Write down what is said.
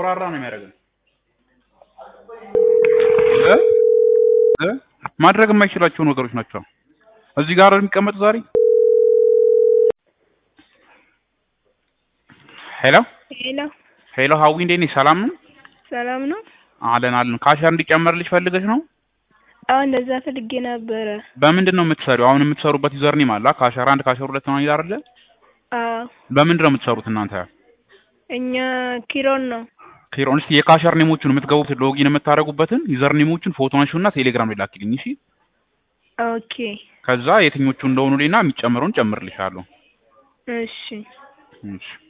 ሞራራ ነው የሚያደርገው እ እ ማድረግ የማይችላቸው ነገሮች ናቸው። እዚህ ጋር የሚቀመጥ ዛሬ ሄሎ ሄሎ ሄሎ ሀዊ እንዴት ነሽ? ሰላም ነው? ሰላም ነው? አለን አለን። ካሸር እንዲጨመርልሽ ፈልገሽ ነው? አዎ እንደዛ ፈልጌ ነበረ። በምንድን ነው የምትሰሪው? አሁን የምትሰሩበት ዩዘር ኔም አለ ካሸር አንድ ካሸር ሁለት ነው አይደለ? አዎ በምንድን ነው የምትሰሩት እናንተ? እኛ ኪሮን ነው። ኪሮን እስኪ የካሸር ኔሞቹን የምትገቡት ሎጊን የምታደርጉበትን ዩዘር ኔሞቹን ፎቶ አንሺውና ቴሌግራም ላይ ላኪልኝ እሺ። ኦኬ ከዛ የትኞቹ እንደሆኑ ሌና የሚጨምረውን ጨምርልሻለሁ። እሺ እሺ